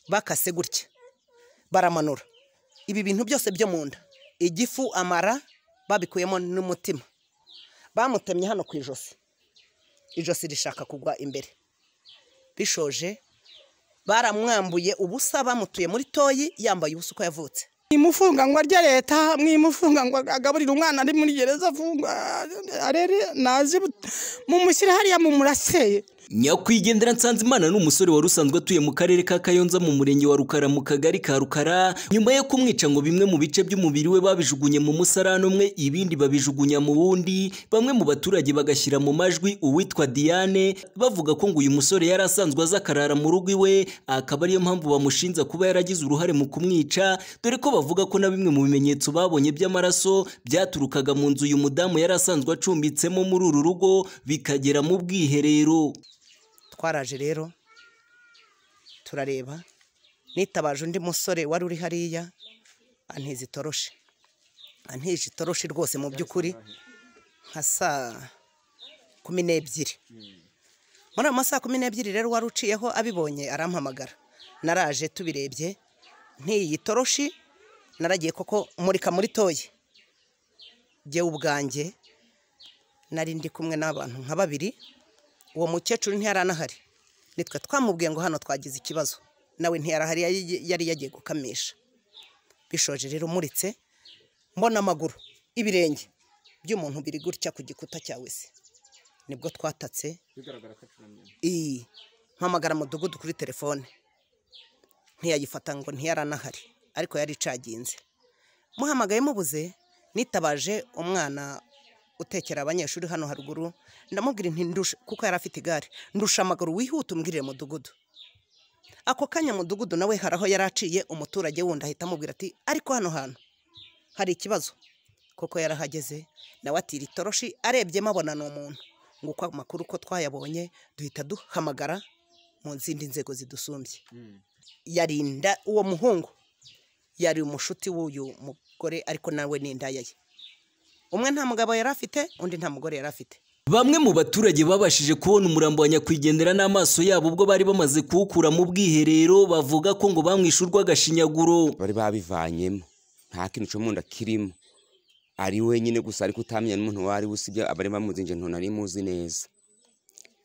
bakase gutya baramanura ibi bintu byose byo mu nda igifu amara babikuyemo n'umutima bamutemye hano ku ijosi ijosi rishaka kugwa imbere bishoje baramwambuye ubusa bamutuye muri toyi yambaye ubusa uko yavutse mwimufunganywa rya leta mwimufunganywa agaburira umwana ari muri gereza afungwa arere nazi mumushyire hariya mumuraseye nyakwigendera nsanzimana ni umusore wari usanzwe atuye mu karere ka kayonza mu murenge wa rukara mu kagari ka rukara nyuma yo kumwica ngo bimwe mu bice by'umubiri we babijugunye mu musarani umwe ibindi babijugunya mu wundi bamwe mu baturage bagashyira mu majwi uwitwa diane bavuga ko ngo uyu musore yari asanzwe aza akarara mu rugo iwe akaba ariyo mpamvu bamushinja kuba yaragize uruhare mu kumwica dore ko bavuga ko na bimwe mu bimenyetso babonye by'amaraso byaturukaga mu nzu uyu mudamu yari asanzwe acumbitsemo muri uru rugo bikagera mu bwiherero twaraje rero turareba nitabaje undi musore wari uri hariya antiza itoroshi antije itoroshi rwose mu by'ukuri nka saa kumi n'ebyiri muri ayo masaha kumi n'ebyiri rero wari uciyeho abibonye arampamagara naraje tubirebye ntiyi toroshi naragiye koko murika muri toye jyewe ubwanjye nari ndi kumwe n'abantu nka babiri uwo mukecuru ntiyari anahari nitwe twamubwiye ngo hano twagize ikibazo nawe ntiyari ahari yari yagiye gukamisha bishoje rero umuritse mbona amaguru ibirenge by'umuntu biri gutya ku gikuta cya wese nibwo twatatse iyi mpamagara mudugudu kuri telefone ntiyayifata ngo ntiyari anahari ariko yari icaginze muhamagaye mubuze nitabaje umwana utekera abanyeshuri hano haruguru ndamubwira nti ndushe kuko yari afite igare ndusha amaguru wihute umbwirire mudugudu ako kanya mudugudu nawe hari aho yari aciye umuturage wundi ahita amubwira ati ariko hano hantu hari ikibazo kuko yarahageze nawe atira itoroshi arebyemo abona ni umuntu ngo uko amakuru ko twayabonye duhita duhamagara mu zindi nzego zidusumbye yarinda uwo muhungu yari umushuti w'uyu mugore ariko nawe ni indaya ye umwe nta mugabo yari afite undi nta mugore yari afite Bamwe mu baturage babashije kubona umurambo wa nyakwigendera n'amaso yabo ubwo bari bamaze kuwukura mu bwiherero bavuga ko ngo bamwishyurwa agashinyaguro bari babivanyemo nta kintu cyo mu nda kirimo ari wenyine gusa ariko utamenya n'umuntu uwo ari we usibye abari bamuzi nje ntunari muzi neza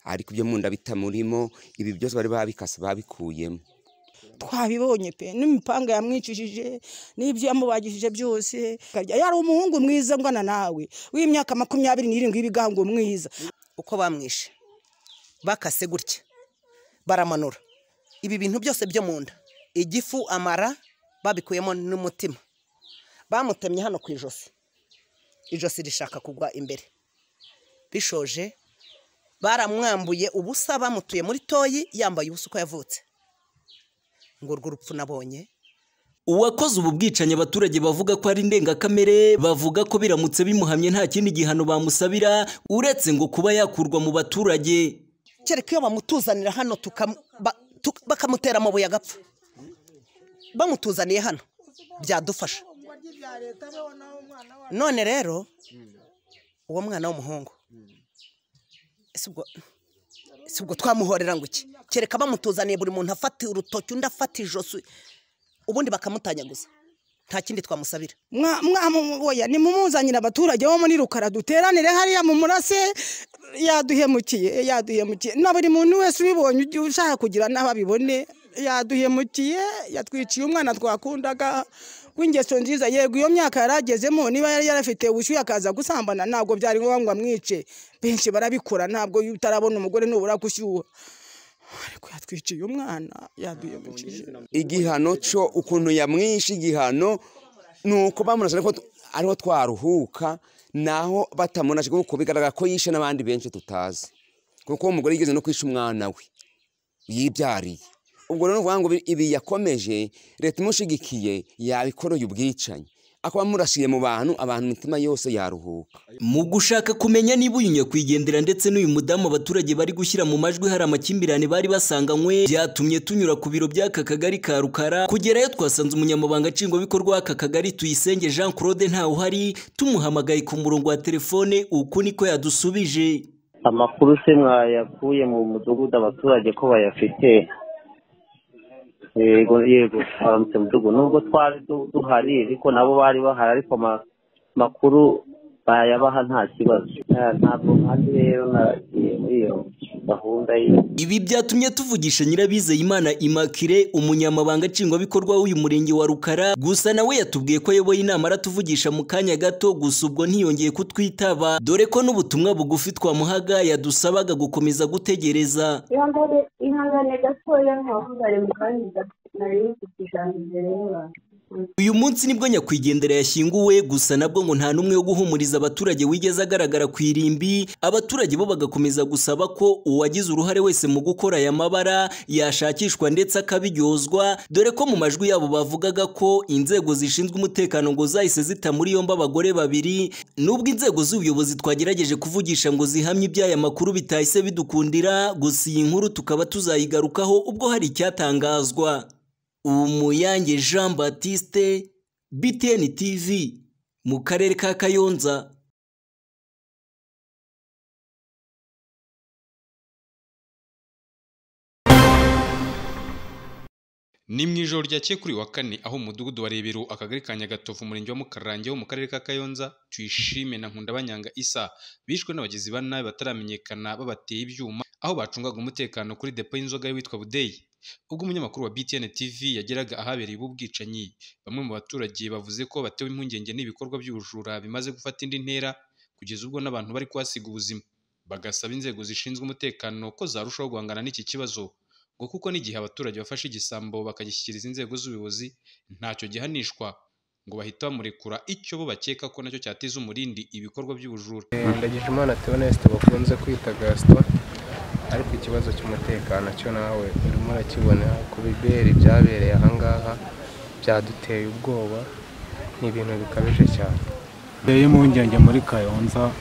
ariko ibyo mu nda bitamurimo ibi byose bari babikase babikuyemo twabibonye pe n'imipanga yamwicishije n'ibyo yamubagishije byose yari umuhungu mwiza ngana nawe w'imyaka makumyabiri n'irindwi y'ibigango mwiza uko bamwishe bakase gutya baramanura ibi bintu byose byo mu nda igifu amara babikuyemo n'umutima bamutemye hano ku ijosi ijosi rishaka kugwa imbere bishoje baramwambuye ubusa bamutuye muri toyi yambaye ubusa uko yavutse ngo urwo rupfu nabonye uwakoze ubu bwicanyi abaturage bavuga ko ari ndengakamere bavuga ko biramutse bimuhamye nta kindi gihano bamusabira uretse ngo kuba yakurwa mu baturage kereka iyo bamutuzanira hano bakamutera amabuye agapfa bamutuzaniye hano byadufasha none rero uwo mwana w'umuhungu si ubwo twamuhorera ngo iki kereka bamutuzaniye buri muntu afata urutoki undi afata ijosi ubundi bakamutanyaguza nta kindi twamusabira mwamuboya nimumuzanire abaturage bo muri rukara duteranire hariya mu murase yaduhemukiye yaduhemukiye na buri muntu wese ubibonye ujye ushaka kugira n'aho abibone yaduhemukiye yatwiciye umwana twakundaga w'ingeso nziza yego iyo myaka yaragezemo niba yari yarafite ubushyuhe akaza gusambana ntabwo byari ngombwa ngo amwice benshi barabikora ntabwo utarabona umugore nubura gushyuha ariko yatwiciye umwana yaduhemukije igihano cyo ukuntu yamwishe igihano ni uko bamurashe ariho twaruhuka naho batamurashe kuko bigaragara ko yishe n'abandi benshi tutazi kuko umugore yigeze no kwisha umwana we yibyariye ubwo rero ngo ibi yakomeje leta imushigikiye yabikoreye ubwicanyi akaba amurashiye mu bantu abantu imitima yose yaruhuka mu gushaka kumenya niba uyu nyakwigendera ndetse n'uyu mudamu abaturage bari gushyira mu majwi hari amakimbirane bari basanganywe byatumye tunyura ku biro by'aka kagari ka rukara kugerayo twasanze umunyamabanga nshingwabikorwa w'aka kagari tuyisenge jean claude ntawuhari tumuhamagaye ku murongo wa telefone uku niko yadusubije amakuru se mwayakuye mu mudugudu abaturage ko bayafite yego yego aramutse mudugu nubwo twari du- duhari ariko nabo bari bahari ariko ama- amakuru bayabaha nta kibazo Eh, ntabwo nkanjye rero nagiye muri iyo gahunda y'iyo Ibi byatumye tuvugisha Nyirabizeyimana Immaculée umunyamabanga nshingwabikorwa w'uyu murenge wa Rukara gusa nawe yatubwiye ko ayoboye inama aratuvugisha mu kanya gato gusa ubwo ntiyongeye kutwitaba dore ko n'ubutumwa bugufi twamuhaga yadusabaga gukomeza gutegereza ihangane ihangane gatoya ntawambare mu kandi nari mfite ijambo imbere y'abantu uyu munsi nibwo nyakwigendera yashyinguwe gusa nabwo ngo nta n'umwe wo guhumuriza abaturage wigeze agaragara ku irimbi abaturage bo bagakomeza gusaba ko uwagize uruhare wese mu gukora aya mabara yashakishwa ndetse akabiryozwa dore ko mu majwi yabo bavugaga ko inzego zishinzwe umutekano ngo zahise zita muri yombi abagore babiri nubwo inzego z'ubuyobozi twagerageje kuvugisha ngo zihamye iby'aya makuru bitahise bidukundira gusa iyi nkuru tukaba tuzayigarukaho ubwo hari icyatangazwa Umuyange Jean Baptiste BTN TV mu karere ka Kayonza ni mu ijoro ryakeye kuri wa kane aho umudugudu wa rebero akagari ka nyagatovu umurenge wa mukarange wo mu karere ka kayonza tuyishime na nkundabanyanga isa bishwe n'abagizi ba nabi bataramenyekana babateye ibyuma aho bacungaga umutekano kuri depo y'inzoga y'uwitwa budeyi ubwo umunyamakuru wa btn tv yageraga ahabereye ubu bwicanyi bamwe mu baturage bavuze ko batewe impungenge n'ibikorwa by'ubujura bimaze gufata indi ntera kugeza ubwo n'abantu bari kuhasiga ubuzima bagasaba inzego zishinzwe umutekano ko zarushaho guhangana n'iki kibazo ngo kuko n'igihe abaturage bafashe igisambo bakagishyikiriza inzego z'ubuyobozi ntacyo gihanishwa ngo bahita bamurekura icyo bo bakeka ko nacyo cyateza umurindi ibikorwa by'ubujura ndagijimana teoneste bakunze kwita gasito ariko ikibazo cy'umutekano cyo nawe urimo urakibona ku biberi byabereye ahangaha byaduteye ubwoba ni ibintu bikabije cyane teye impungenge muri kayonza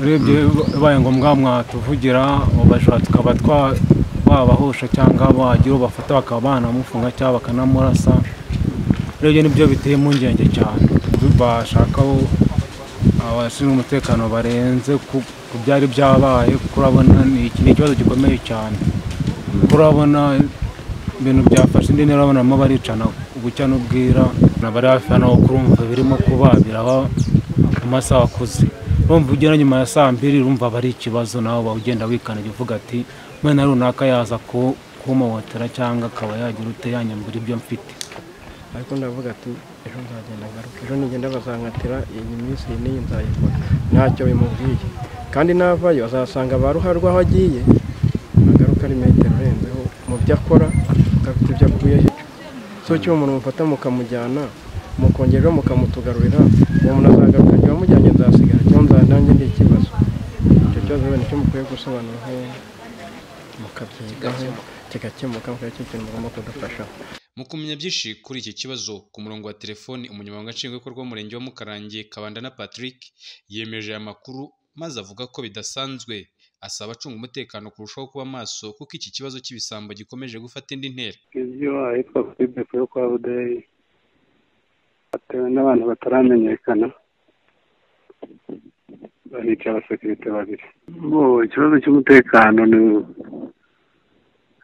urebye bibaye ngombwa mwatuvugira bashobora tukaba twa- babahosha cyangwa bagira uwo bafata bakaba banamufunga cyangwa bakanamurasa urebye nibyo biteye impungenge cyane bashakaho abashinzwe umutekano barenze ku ku byari byabaye kuko urabona ni iki- ni ikibazo gikomeye cyane kuko urabona ibintu byafashe indi ntera urabonamo baricana ubucya n'ubwira bari hafi hano aho kurumva birimo kubabiraho mu masaha akuze urumva ugera nyuma ya saa mbiri urumva bari ikibazo nawe waba ugenda wikandagira uvuga ati umwana runaka yaza ku- kumpotera cyangwa akaba yagira ute yanyambura ibyo mfite ariko ndavuga ati ejo nzagenda ngaruka ejo nigenda bazankatira iyi minsi iyi n'iyi nzayikora ntacyo bimubwiye kandi navayo azasanga ba ruharwa aho agiye agaruka ari metero urenzeho mu byo akora agafite ibyo akuye hejuru so cyuma umuntu mufata mukamujyana mukongera mukamutugarurira uwo muntu azagaruka njye wamujyanye nzasigara cyangwa nzandange ndi ikibazo icyo kibazo rero nicyo mukwiye gusobanuraho mukabyigaho kigakemuka mukaba cyo kintu mugomba kudufasha mu kumenya byinshi kuri iki kibazo ku murongo wa telefoni umunyamabanga nshingwabikorwa w'umurenge wa mukarange kabanda na patrick yemeje aya makuru maze avuga ko bidasanzwe asaba abacunga umutekano kurushaho kuba maso kuko iki kibazo cy'ibisambo gikomeje gufata indi ntera ibyo ahitwa kuri depo yo kwa budeyi hatewe n'abantu bataramenyekana bahica abasekirite babiri Bo, ikibazo cy'umutekano ni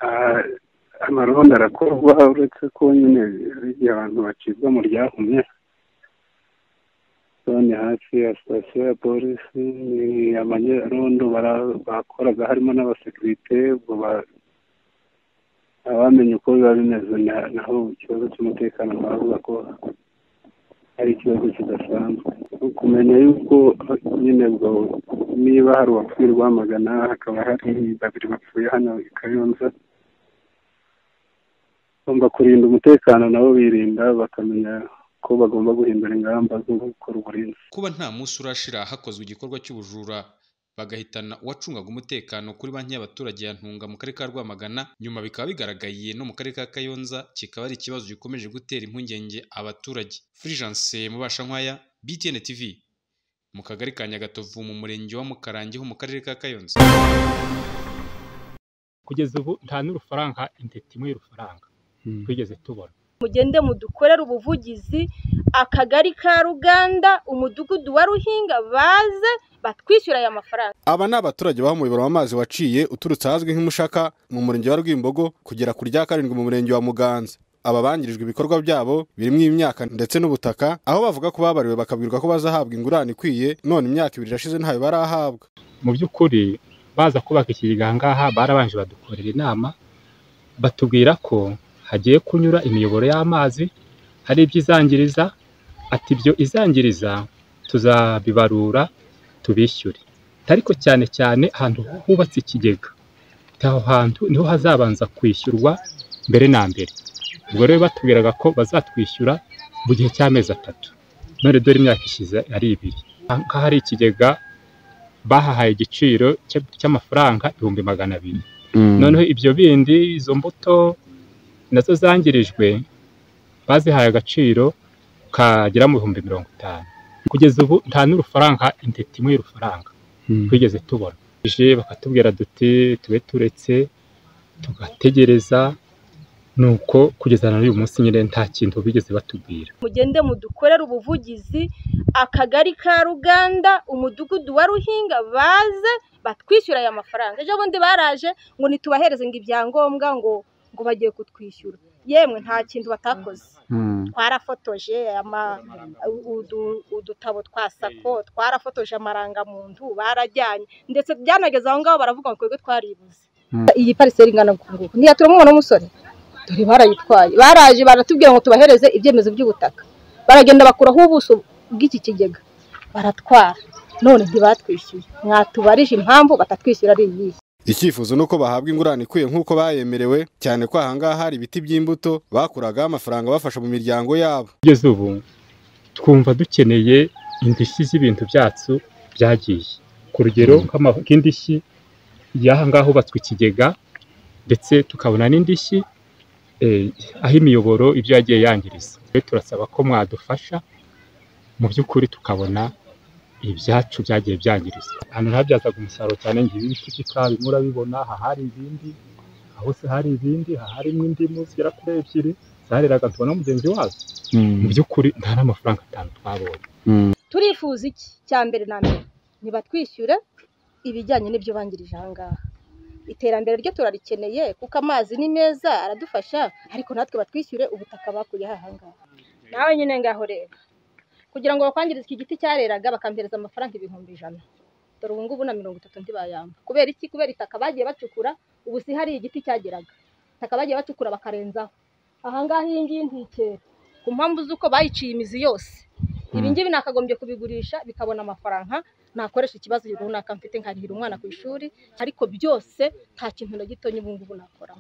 Ah, amaronda arakorwa uretse ko nyine hari igihe abantu bacibwa mu ryahumye So, ni hafi ya sitasiyo ya polisi ni amanyarondo bara- bakoraga harimo n'abasekirite ubwo ba- abamenye uko biba bimeze na- naho ikibazo cy'umutekano bavuga ko ari ikibazo kidasanzwe kumenya yuko nyine ubwo niba hari uwapfuye rwamagana hakaba hari babiri bapfuye hano i kayonza bagomba kurinda umutekano nabo birinda bakamenya ko bagomba guhindura ingamba zo gukora uburinzi kuba nta munsi urashira hakozwe igikorwa cy'ubujura bagahitana uwacungaga umutekano kuri banki y'abaturage ya ntunga mu karere ka rwamagana nyuma bikaba bigaragaye no mu karere ka kayonza kikaba ari ikibazo gikomeje gutera impungenge abaturage furijanse mubashankwaya btn tv mu kagari ka nyagatovu mu murenge wa mukarange ho mu karere ka kayonza kugeza ubu nta n'urufaranga intiti imwe y'urufaranga twigeze tubona mugende mudukorere ubuvugizi akagari ka ruganda umudugudu wa ruhinga baze batwishyura aya mafaranga aba ni abaturage baho umuyoboro w'amazi waciye uturutse ahazwi nk'imushaka mu murenge wa rwimbogo kugera ku rya karindwi mu murenge wa muganza aba bangirijwe ibikorwa byabo birimo imyaka ndetse n'ubutaka aho bavuga ko babariwe bakabwirwa ko bazahabwa ingurane ikwiye none imyaka ibiri irashize ntayo barahabwa mu by'ukuri baza kubaka ikigega aha ngaha barabanje badukorera inama batubwira ko hagiye kunyura imiyoboro y'amazi hari ibyo izangiriza ati ibyo izangiriza tuzabibarura tubishyure ariko cyane cyane ahantu hubatse ikigega aho hantu niho hazabanza kwishyurwa mbere na mbere ubwo rero batubwiraga ko bazatwishyura mu gihe cy'amezi atatu none dore imyaka ishize ari ibiri aha hari ikigega bahahaye igiciro cy'amafaranga ibihumbi magana abiri noneho ibyo bindi izo mbuto nazo zangirijwe bazihaye agaciro kagera mu bihumbi mirongo itanu kugeza ubu nta n'urufaranga intete imwe y'urufaranga twigeze tubona ije bakatubwira duti tube turetse tugategereza nuko kugeza na n'uyu munsi nyine nta kintu bigeze batubwira mugende mudukorere ubuvugizi akagari ka ruganda umudugudu wa ruhinga baze batwishyura aya mafaranga ejo bundi baraje ngo ntitubahereze ngo ibyangombwa ngo ngo bagiye kutwishyura yemwe nta kintu batakoze twarafotoje udutabo twa sako twarafotoje amarangamuntu barajyanye ndetse byanageze aho ngaho baravuga ngo twebwe twaribuze iyi pariseri ingana nguku ntiya turamubona umusore dore barayitwaye baraje baratubwira ngo tubahereze ibyemezo by'ubutaka baragenda bakuraho ubuso bw'iki kigega baratwara none ntibatwishyuye mwatubarije impamvu batatwishyura ari iyihe icyifuzo ni uko bahabwa ingurane ikwiye nk'uko bayemerewe cyane ko ahangaha hari ibiti by'imbuto bakuragaho amafaranga abafasha mu miryango yabo kugeza ubu twumva dukeneye indishyi z'ibintu byacu byagiye ku rugero nk'indishyi y'aha ngaha hubatswe ikigega ndetse tukabona n'indishyi aho imiyoboro ibyo yagiye yangiriza turasaba ko mwadufasha mu by'ukuri tukabona ibyacu byagiye byangirizwa ahantu ntabyazaga umusaruro cyane ngo ibiti by'ikawa murabibona aha hari ibindi hose hari ibindi aha harimo indimu zigera kuri ebyiri zareraga tubona mugenzi wazo mu by'ukuri nta n'amafaranga atanu twabonye turifuza iki cya mbere na mbere ntibatwishyure ibijyanye n'ibyo bangirije aha ngaha iterambere ryo turarikeneye kuko amazi ni meza aradufasha ariko natwe batwishyure ubutaka bakuyeho aha ngaha nawe nyine ngaho reba kugira ngo bakwangirize iki giti cyareraga bakampereza amafaranga ibihumbi ijana dore ubu ngubu na mirongo itatu ntibayamba kubera iki kubera itaka bagiye bacukura ubu si hari igiti cyageraga itaka bagiye bacukura bakarenzaho aha ngaha iyi ngiyi ntikera ku mpamvu z'uko bayiciye imizi yose ibi ngibi nakagombye kubigurisha bikabona amafaranga nakoresha ikibazo runaka mfite nkarihira umwana ku ishuri ariko byose nta kintu na gito ubu ngubu nakora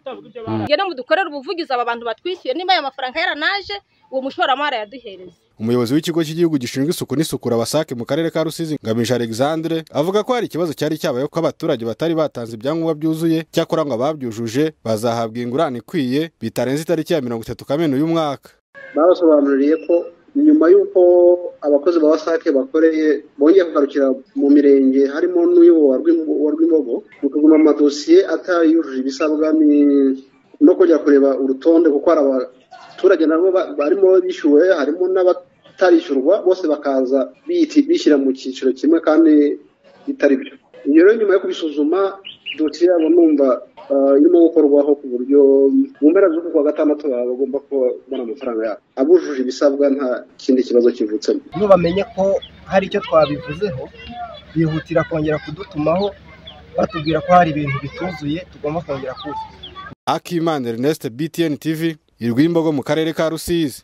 ngende mudukorere ubuvugizi aba bantu batwishyuye niba aya mafaranga yaranaje uwo mushoramari yaduhereza umuyobozi w'ikigo cy'igihugu gishinzwe isuku n'isukura wasake mu karere ka rusizi ngamije alexandre avuga ko hari ikibazo cyari cyabayeho ko abaturage batari batanze ibyangombwa byuzuye cyakora ngo ababyujuje bazahabwa ingurane ikwiye bitarenze itariki ya mirongo itatu kamena uyu mwaka babasobanuriye ko nyuma y'uko abakozi ba wasake bakoreye bongeye kugarukira mu mirenge harimo n'uy'uwo rw'imbogo mu kuguma amadosiye atayujuje ibisabwa no kujya kureba urutonde kuko hari abaturage nabo barimo bishyuwe harimo n'abatarishyurwa bose bakaza bishyira mu cyiciro kimwe kandi bitari byo iyo rero nyuma yo kubisuzuma dosiye yabo numva irimo gukorwaho ku buryo mu mpera z'uku kwa gatandatu baba bagomba kubona amafaranga yabo abujuje ibisabwa nta kindi kibazo kivutsemo iyo bamenye ko hari icyo twabivuzeho bihutira kongera kudutumaho batubwira ko hari ibintu bituzuye tugomba kongera kuzuza akimana ernest btn tv i rwimbogo mu karere ka rusizi